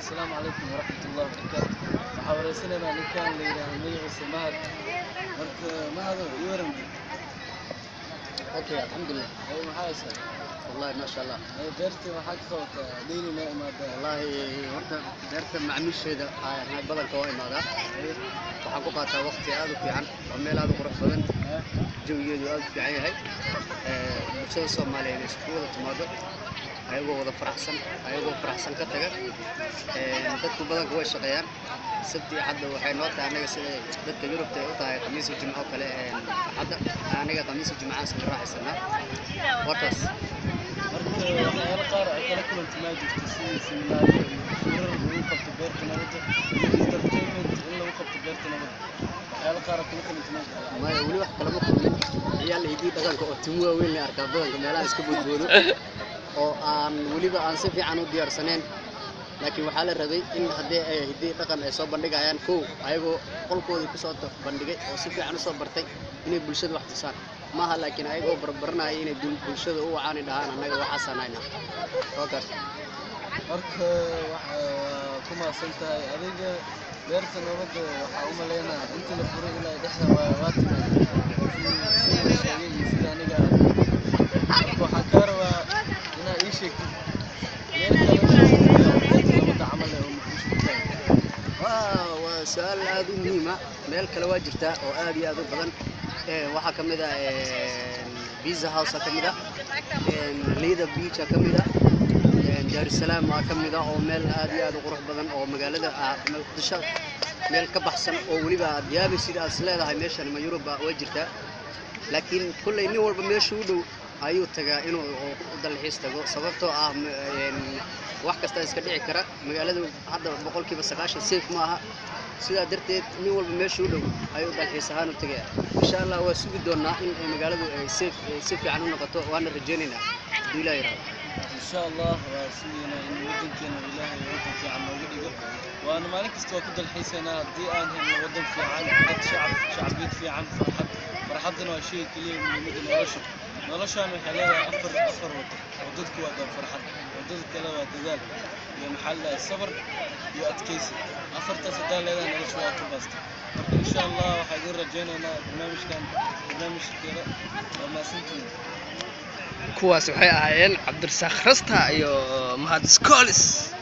asalaamu calaykum waraxmatullahi wabarakaatu waxaa wareysanaynaa ninkaan la yidhaaha magaciisa mahad marka mahado ii waran اوكي الحمد لله ay maxaa haysaa والله ما شاء الله ay beertii waxaa ka qabataa dheyli noo imaadaa والله horta beerta macaamiisheeda ayaa badanka oo imaadaa waxaan ku qaataa waqti aad u fiican oo meel aad u qurux badan jawigeedu aad u fiican yahay Ee, bulshada soomaaliyeed ay isku wada timaado ayagoo wada faraxsan ayagoo faraxsan ka taga Ee, dadku badanka way shaqeeyaan sabti iyo xadda waxay noo tahay anaga sida dadka yurubta ay u tahay khamiisa jimco oo kale ee xadda anaga khamiisa jimcaan sida raaxaysanaa warkaas marka waxyaalo qaar ay kala kulanta maa jirto sidii seminaaryo iyo shirar lagu qabto beerta nabadda iyo entertainment in lagu qabto beerta nabadda waxyaalo qaar ay kala kulanta maa jirto maya weli wax kalama kulmin ciyaal hidii dhaqanka oo timo waaweyn la arkaa badanka meelaha iska boodboodo oo aan weliba aan si fiican u diyaarsanayn laakiin waxaa la rabay in haddii ay hidii dhaqan ay soo bandhigayaan kow ayagoo qolkoodii kusoo ta- bandhigay oo si fiican usoo bartay inay bulshada wax tusaan maaha laakiin ayagoo barbaranaya inay bul- bulshada u wacaani dhahaan annaga waxaasaan haynaa oo kaas marka waxaa ku maasan tahay adiga beerta nabadda waxaa u maleynaa intii la furay ilaa dhexda waa waa timid sida la sheegay iyo sida aniga aan marka waxaan kaa rabaa inaad ii sheegtid meel kale oo beerta nabadda camal eh oo muqdisho ku tahay waa waa su-aal aad u muhiima meel kale waa jirtaa oo aad iyo aad u badan Ee, waxaa ka mid ah pizza house ka mid ah liida beach ka mid ah daarusalaam waa ka mid ah oo meel aad iyo aad u qurux badan oo magaalada ah muqdisho meel ka baxsan oo weliba aad yaabi sida aad is leedahay meeshan ma yuruba way jirtaa laakiin kolley nin walba meesha u dhow ayuu tagaa inuu u dalxiis tago sababtoo ah m- een, wax kasta iska dhici kara magaaladu hadda boqolkiiba sagaashan safe ma aha sidaa darteed nin walba meesha u dhow ayuu dalxiis ahaan u tagaya insha allah waa sugi doonaa in ay magaaladu ay safe ay si fiican u noqoto waana rajaynaynaa hadduu ilaah yiraahdo إن شاء الله وسينا إن ودن كان إلهي ودن في عم ودقه وأنا ما لك استوى كل الحيسنا دي أن هم ودن في عن قد شعب شعبيت في عن فرحة فرحتنا شيء كلي من مدن نرش نرش أنا حلاوة أفر أفر ودن وددك ودن فرحة وددك كلا وددال يا محل الصبر يا أتكيسي أفر تصدق لنا نرش وقت بس إن شاء الله وحيقول رجعنا أنا برنامج كان برنامج كذا وما سنتين kuwaas waxay ahaayeen cabdirasaaq rasta iyo mahad skolis